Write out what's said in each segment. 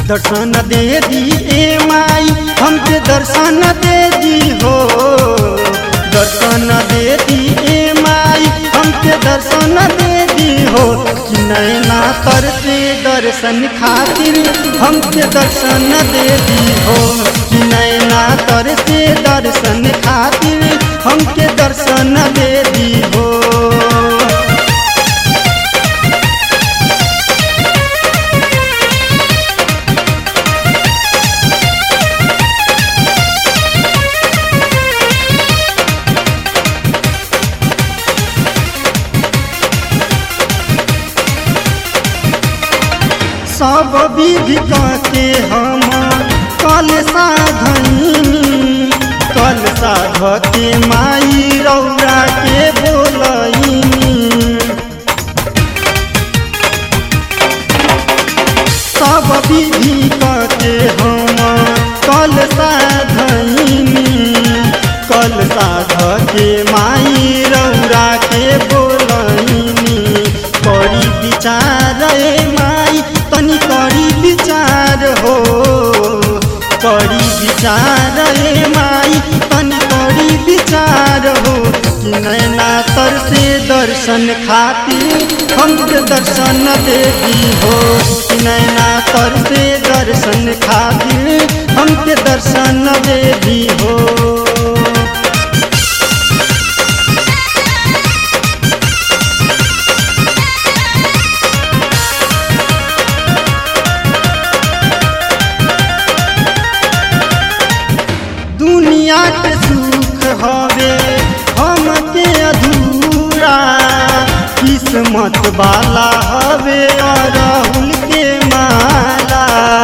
दर्शन दे दी ए माई हमके दर्शन दे दी हो दर्शन दे दी ए माई हमके दर्शन दे दी हो कि नैना तर से दर्शन खातिर हमके दर्शन दे दी हो कि नैना तर से दर्शन खातिर हमके दर्शन दे दी हो सब विधि के हम कल साधनी कल साध के माई रौरा के बोलनी सब विधि के हम कल साधनी कल साध के माई रौरा के बोलनी करी विचार ए माई तनी करी विचार हो करी विचार ए माई तनी करी विचार हो कि नैना तर से दर्शन खातिर हमके दर्शन देवी हो कि नैना तर से दर्शन खातिर हमके दर्शन देवी हो दुनिया के सुख हवे हमके अधूरा किस्मत वाला हवे अरहुल के माला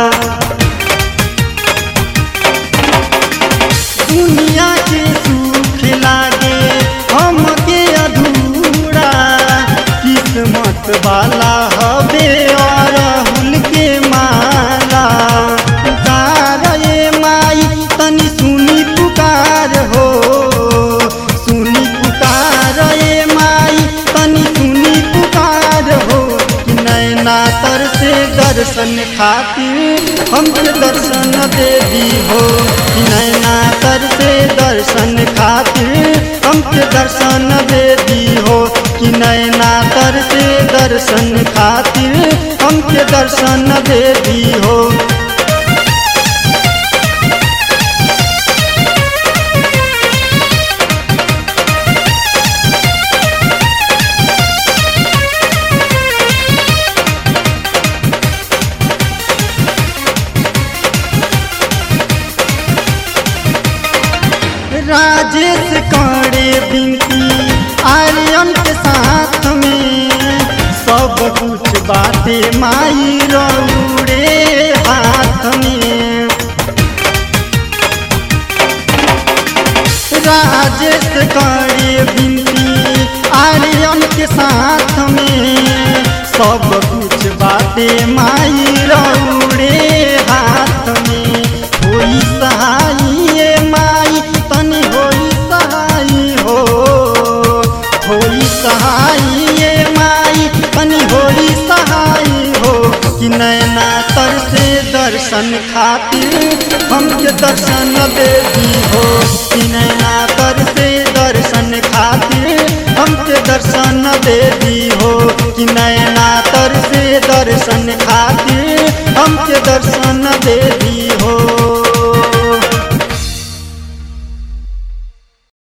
दुनिया के सुख लागे हमके अधूरा किस्मत वाला हवे अरहुल के माला पुकार ए माई तनी सुनी पुकार हो सुनी पुकार ए माई तनी सुनी पुकार हो कि नैना तर से दर्शन खातिर हमके दर्शन दे दी हो कि नैना तर से दर्शन खातिर हमके दर्शन दे दी हो कि नैना तर से दर्शन खातिर हमके दर्शन दे दी हो राजेश करे बिनती आर्यन के साथ में सब कुछ बाटे माई रौड़े हाथ में राजेश करे बिनती आर्यन के साथ में सब कुछ बाटे माई रौड़े हाथ में होई सहाय माई तनी होई सहाय हो होई सहाय माई तनी होई सहाय हो कि नैना तर से दर्शन खातिर हमके दर्शन दे दी हो कि नैना तर से दर्शन खातिर हमके दर्शन दे दी हो कि नैना तर से दर्शन खातिर हमके दर्शन दे दी हो